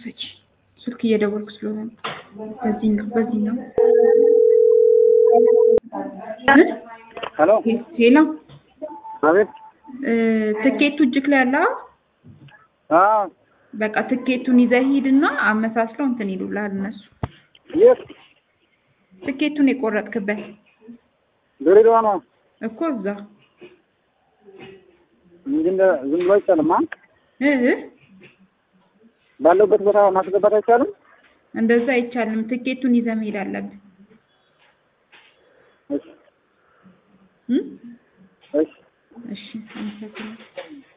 ክፈች። ስልክ እየደወልኩ ስለሆነ ነው። በዚህ ነው በዚህ ነው። ሄሎ ሄሎ አቤት። እ፣ ትኬቱ እጅክ ላይ አለ? አዎ በቃ ትኬቱን ይዘህ ሂድና አመሳስለው እንትን ይሉልሃል እነሱ። የት? ትኬቱን የቆረጥክበት ድሬዳዋ ነው እኮ እዛ እንጂ እንደ ዝም ብሎ አይቻልም። አ እ እ ባለውበት ቦታ ማስገባት አይቻልም። እንደዛ አይቻልም። ትኬቱን ይዘህ መሄድ አለብህ። እሺ እ? እሺ እሺ አመሰግናለሁ።